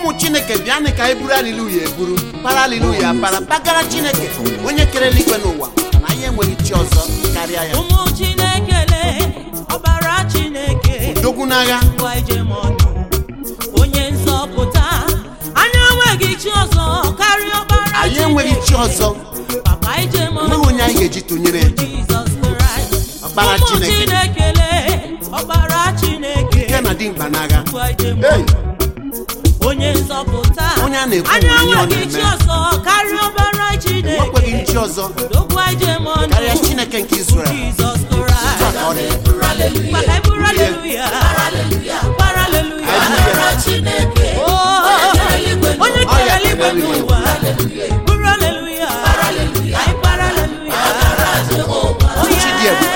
ụmụ chineke bịanị ka anyị buru aliluya eburu para aliluya para bagara chineke onye kere eluigwe n'ụwa na anyị enweghị chi ọzọ karịa ya ụmụ chineke lee ọbara chineke dogwu n'agha ngwa ijem ọnụ onye nzọpụta anyị enweghị chi ọzọ karịa ọbara anyị enweghị chi ọzọ papa ijem ọnụ enweghị onye anyị ga-eji tụnyere ya. jizọs kraịst Ọkpara ụmụ Chineke. chineke lee ọbara chineke nke na dimkpa n'agha ngwa ijem Hey! ọnụ onye nzọpụta Onye a na-ekwu anyị ihe ọ enweghị chi na-eme. ọzọ karịa ọbara chineke enwekweghị chi ọzọ Dokwa ijem ọnụ karịa chineke nke Izrel jizọs Taa kraịst ka ọ dị. Maka anyị bụrụ haleluya. Gbara haleluya. Oh, onye Ọ ya kere eluigwe kere n'ụwa. Bụrụ haleluya. Anyị gbara haleluya. Oh, Chi dị ebube.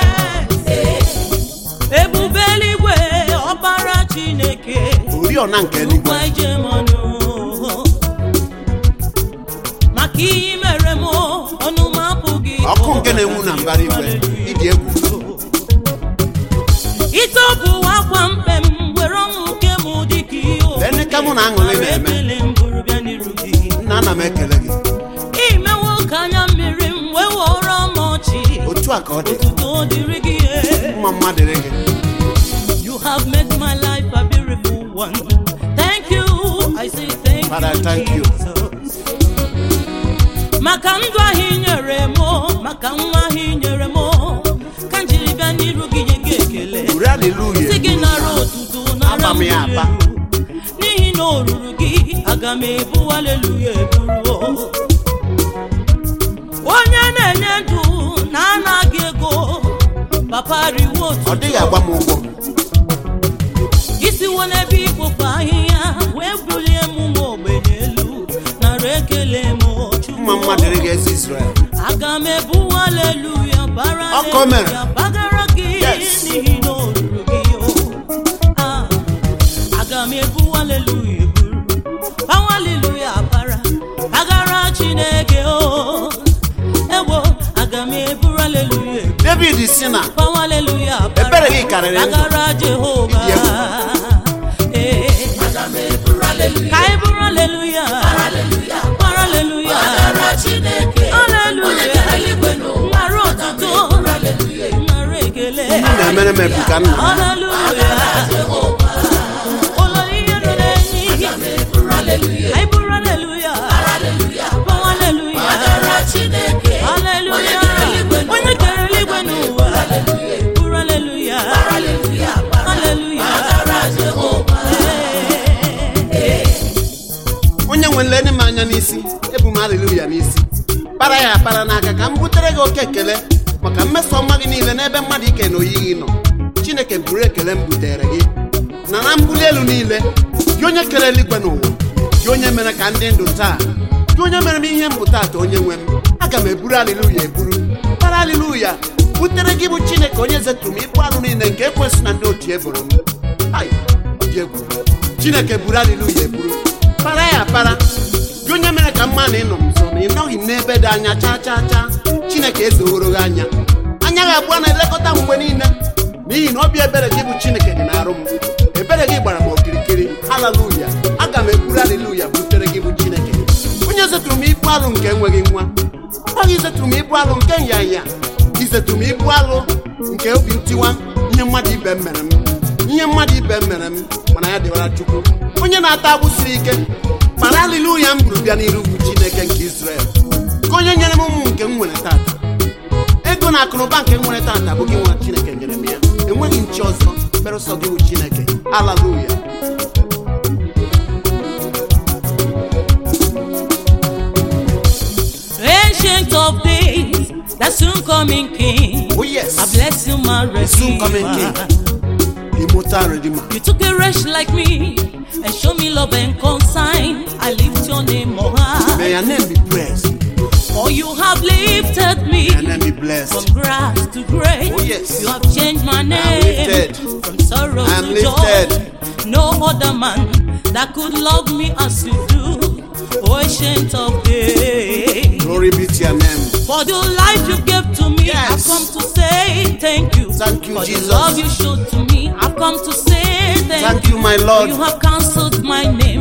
yes. Ebube eluigwe, ọbara Chineke. oriọna nke eluigwe Gwa ijem ọnụ. Maka ihe i mere m, ọnụ m apụghị ọkụ ịkọ. nke na-enwu na mbara igwe ịdị egwu Ịtọpụ akwa mkpe m were ọṅụ nke m dịka ihe o. Lee ka mụ na aṅụrị na-eme. Ekele m bụrụ bịa n'iru gị. nna ana m ekele gị Imewo ka anya mmiri m wee wọrọ m ọchị. otu a ka ọ dị Otuto dịrị gị. eh. mma mma dịrị gị You have made my life a beautiful one. Thank you. I say thank Father, you. thank you. Jesus. Maka ndụ ahụ i nyere m, maka nwa ahụ i nyere m, ka m jiri bịa n'iru gị nye gị ekele. uri aliluya si gị nara otuto nara Aba m ya aba. mbuli elu. n'ihi na o ruru gị aga m ebu aleluya eburu onye na-enye ndụ na-anaghị ego papa riwo ọ otuto dịghị agba m ụgwọ isiwo n'ebe ikpofu ahịhịa wee bulie m nwa ogbenye elu nara ekele m Chukwu. mma mma dịrị gị ezi Izrel aga m ebu aleluya bara Ọkọ mere. aleluya bagara gị Yes. n'ihi na o ruru gị o Ah, aga m ebu aleluya eburu bawa aleluya bara bagara chineke o ewo aga m eburu aleluya eburu David si na bawa aleluya bara Ebere gị karịrị ndụ. bagara jehova Ịdị egwu. Ee. ka anyị buru aleluya bara aleluya aleluya nara otuto nara ekele unu na-emere m ebuka nna m. aleluya ụlọ ihe nọ n'enyi anyị buru aleluya bawa aleluya aleluya onye kere eluigwe n'ụwa buru aleluya aleluya Ee. onye nwe nleni m anya n'isi ebu m aliluya n'isi para ya para n'aka ka m butere gị oke ekele maka mmeso ọma gị niile n'ebe mmadụ ike na oyiyi nọ chineke buru ekele m butere gị na na mbuli elu niile gị onye kere eluigwe n'ụwa gị onye mere ka ndị ndụ taa gị onye mere m ihe mbụta ata onye nwe m aga m eburu aliluya eburu para aliluya butere gị bụ chineke onye zetụrụ m ibu alụ niile nke ekwesị na ndị otu eboro m Ai, ọ dị egwu chineke buru aliluya eburu para ya para gị onye mere ka mma na ịnọ m nso na ị nọghị m n'ebe dị anya chaa chaa chaa chineke ezoworo gị anya anya gị abụọ na-elekọta m mgbe niile n'ihi na obi ebere gị bụ chineke dị n'arụ m ebere gị gbara m okirikiri haleluya aga m eburu haleluya butere gị bụ chineke onye zetụrụ m ibu alụ nke enweghị nwa ọ gị zetụrụ m ibu alụ nke nyanya izetụrụ m ibu alụ nke obi ntiwa ihe mmadụ ibe m mere m ihe mmadụ ibe m mere m mana ya dịwara chukwu onye na-ata agbụ siri ike mana haleluya m buru bịa n'iru ugwu chineke nke Izrel ka onye nyere m ụmụ nke m nwere tata ego na akụnụba nke m nwere tata bụ gị nwa chineke nyere m ya enweghị nchi ọzọ berụsọ gị bụ chineke haleluya Ancient of days, the soon coming King. oh yes I bless you, my The soon coming Redeemer. King. immortal redeemer You took a wretch like me and show me love and consign. I lift your name on high. may your name be praised For you have lifted me may your name be blessed from grass to grace. Oh, yes. You have changed my name lifted. from sorrow I am to lifted. joy. No other man that could love me as you do. O ancient of days. glory be to your name For the life you gave to me, Yes. I've come to say thank you. Thank you, For Jesus. the love you showed to me, I've come to say thank, Thank you, my Lord. You have cancelled my name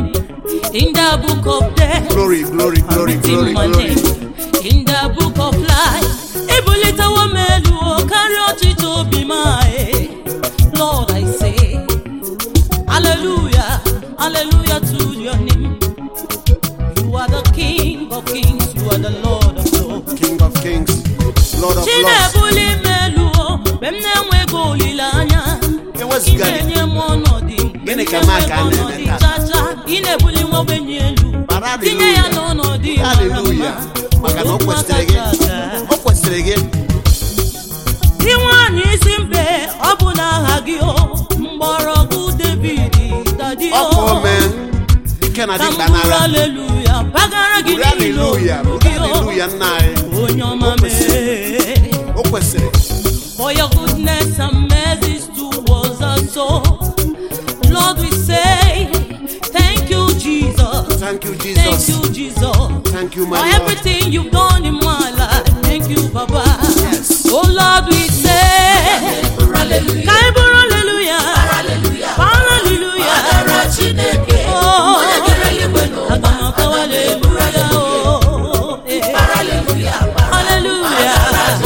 in the book of death. glory glory glory written glory my glory name in the book of life. Ebulitewo m elu o karịa ọchịchị obi m ae. Lord, I say, Hallelujah, Hallelujah to your name. You are the King of kings, you are the Lord of lords. king of kings lord of lords Chinebuli m elu o, mgbe m na-enweghị olileanya. Ị Ewezụga gị. na-enye m ọnọdụ mgbe Gịnị m ka Mark a na-enweghị na-eme ọnọdụ taa? chacha. Ị na-ebuli nwa ogbenye elu, Bara tinye ya hallelujah. n'ọnọdụ mara haleluya mma. maka na o Ụmụaka kwesịrị gị chacha. o kwesịrị gị Dị nwanyị isi mbe ọ bụ n'aha gị o mgbọrọgwụ David dadi o ọkụ ome ike na ka m dịkpa bụrụ n'ara aleluya bagara gị buru niile haleluya olu buru gị o haleluya nna anyị onye ọma O kwesịrị. mee o kwesịrị for your goodness and mercies towards us so Lord we say thank you Jesus thank you thank jesus you Jesus thank you for my lord everything you've done in my life. Thank you, Baba. Yes. Oh Lord, we say, Ka anyị bụrụ hallelujah. Hallelujah. Oh, aga m akọwa hallelujah. Oh, eh. Hallelujah.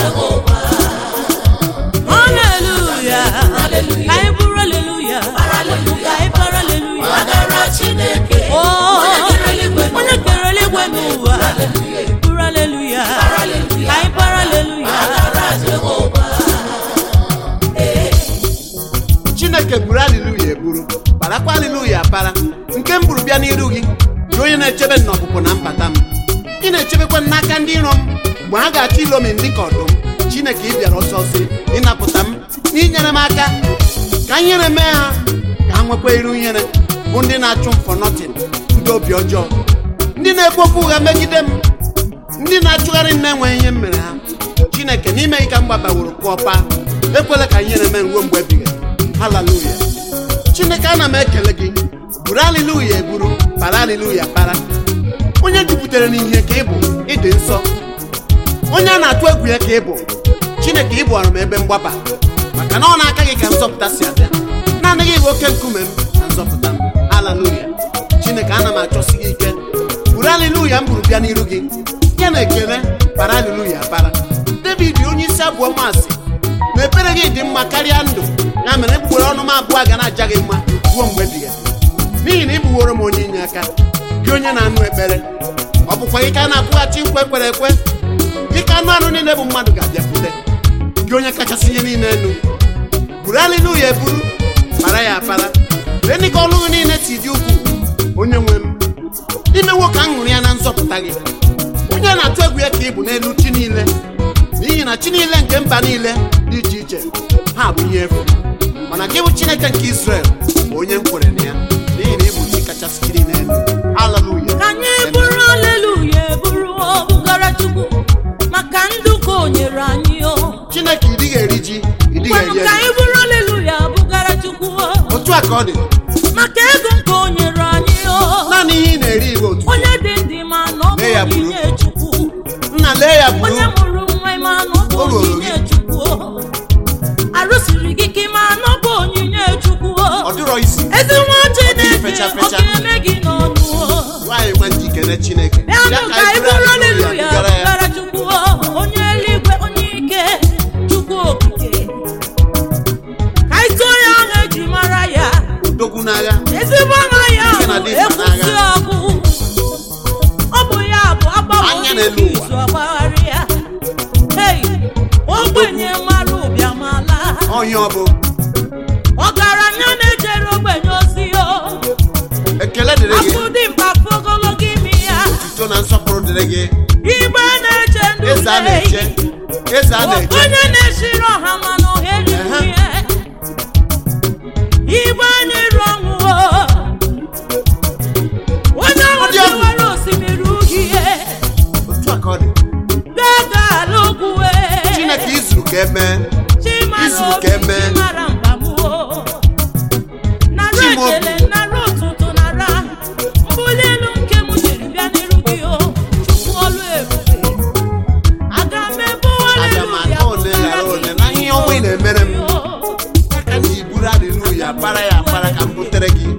Hallelujah. Ka anyị bụrụ hallelujah. Ka anyị para hallelujah. Oh, onye kere eluigwe n'ụwa bụrụ aleluya ka anyị para aleluya chineke buru haleluya eburu parakwa haleluya para nke m buru bịa n'iru gị gị onye na-echebe m n'ọpụpụ na mbata m ị na-echebekwa m n'aka ndị iro m mgbe ha ga-achọ ilomi m dịka ọdụm chineke ị bịara ọsọ ọsọ ịnapụta m n'inyere m aka ka ihere mee ha ka ha nwekwa iru ihere bụ ndị na-achụ m for nothing ndị obi ọjọọ ndị na-ekwu okwu ụgha megide m ndị na-achụgharị m na-enweghị ihe m mere ha chineke n'ime gị ka m gbabaworo pụọ paa ekwela ka ihere mee ruo mgbe ebighị haleluya chineke ana m ekele gị buru haleluya eburu para haleluya para onye jupụtara n'ihe ka ị bụ ịdị nsọ onye a na-atụ egwu ya ka ị bụ chineke ị bụọrọ m ebe mgbaba maka na ọ na-aka gị ka nzọpụta si abịa naanị gị bụ oke nkume m na nzọpụta m haleluya chineke ana m achọsi gị ike buru haleluya m buru bịa n'iru gị ya na ekele para haleluya para david onye isi abụọ masị na ekpere gị dị mma karịa ndụ ya mere egbugbere ọnụ m abụọ ga na-aja gị mma ruo mgbe ebighị ebi. n'ihi na ị bụworo m onye inye aka gị onye na-anụ ekpere ọ bụkwa gị ka a na-akwụghachi nkwa ekwere ekwe gị ka anụ anụ niile bụ mmadụ ga-abịakwute gị onye kachasị ihe niile elu buru haleluya eburu para ya apara lee dị ka ọnụ gị niile si dị ukwuu onye nwe m imewo ka m ṅụrụ ya na nzọpụta gị onye na-atụ egwu ya ka ị bụ n'elu chi niile n'ihi na chi niile nke mba niile dị iche iche ha bụ ihe efu mana gị bụ chineke nke israel bụ onye m kwere na ya n'ihi na ị bụ chi kachasị chi niile elu haleluya ka anyị bụrụ aleluya eburu ọbụgara chukwu maka ndụ ka o nyere anyị o chineke ị dịghị eri ji ị dịghị Ngwanụ eri ka eri anyị bụrụ aleluya bụgara chukwu o otu a ka ọ dị maka ego nke o nyere anyị o naanị ihe ị na-eri ibe otu onye dị ndị ma na ọ bụ Lee ya buru. onyinye chukwu nna lee ya bụrụ onye mụrụ nwa ma na ọ bụ O ruoro onyinye chukwu o. arụsiri gị ka ma na ọ bụ onyinye chukwu o. ọ dịrọ isi ezi nwa chineke fecha ọ fecha. ga-eme gị n'ọnụ o. nwaanyị nwa njikere chineke bịanụ ka anyị bụrụ aleluya bugara ya bụgara chukwu o. onye eluigwe onye ike chukwu okike ka anyị tụọ ya aha eji mara ya odogwu n'agha ezigbo aha ya Ike na bụ dị mkpa ekwusi n'agha. ọkụ ọ bụ ya bụ agbanwe Anya n'elu ụwa. izu ọgbagharị ya hei ogbenye mara ụbịamala onye ọ bụ ọgaranya na-ejere ogbenye ozi o ekele dịrị gị afụ dị mkpa fụ ogologo imi ya tuto na nsọpụrụ dịrị gị igbe na-eche ndụ eze a na-eche lei eze a na-eche onye na-esiri ọha mana ohere Ehe. ihe igbe na-eru ọnwụ o onye ahụ Ọ dị egwu. tiwara osimiri uhie otu a ka ọ dị gaga ala ugwu chineke izuru ka emee chimara izuru obi ka eme. chimara mkpagbu nara Chimaobi. ekele nara ụtụtụ nara mbuli elu nke m jiri bịa n'iru gị o chukwu ọlụ ebube aga m ebu Aga m aka one ghara one na ihe ọma ị na-emere m. aka na iburu haleluya para ya para ka m butere gị